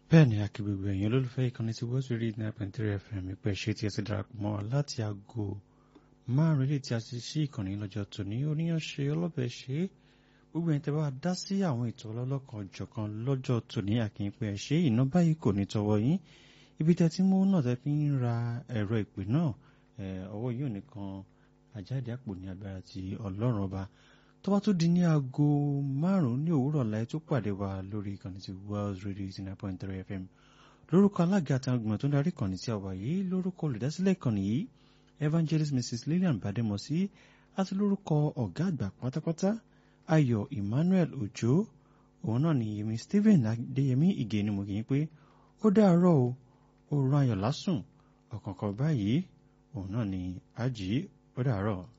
bẹ́ẹ̀ ni akígbègbè ẹ̀yìn olólùfẹ́ ìkànnì ti wọ́n rí nine point three fm ìpẹ́ ṣe tí ẹ ti darapọ̀ mọ́ wa láti aago márùn-ún ilé tí a ti ṣí ìkànnì lọ́jọ́ tòní oníyanṣe ọlọ́bẹ̀ ṣe gbogbo ẹ̀yin tẹ́ bá dá sí àwọn ètò ọlọ́lọ́kan jọ̀kan lọ́jọ́ tòní àkínpẹ́ ṣe iná báyìí kò ní tọwọ́ yín ibi tẹ́ tí mú náà tẹ́ fi ń ra ẹ̀rọ ìpè náà ọwọ́ yóò nìkan àjáde àpò ní agbára ti ọlọ́run ọba tó bá tó di ní aago márùn-ún ní òwúrọ̀ láì tó pàdé wa lórí ìkànnì ti Wells Radio eighty nine point three FM lórúkọ alága àti agbègbè tó ń darí ìkànnì tí a wà yìí lórúkọ olùdásílẹ̀ ìkànnì yìí Evangelist Mrs Lillian Bademosi àti lórúkọ ọ̀gá àgbà pátápátá Ayọ̀ Emmanuel Ojo òun náà ni Yemi Stephen Adéyẹmí Ìgè ni mo kì í pé ó dáàárọ̀ o ó rán ayọ̀ lásùn ọ̀kọ̀ọ̀kan báyìí òun náà ni àjí ó dáàárọ̀.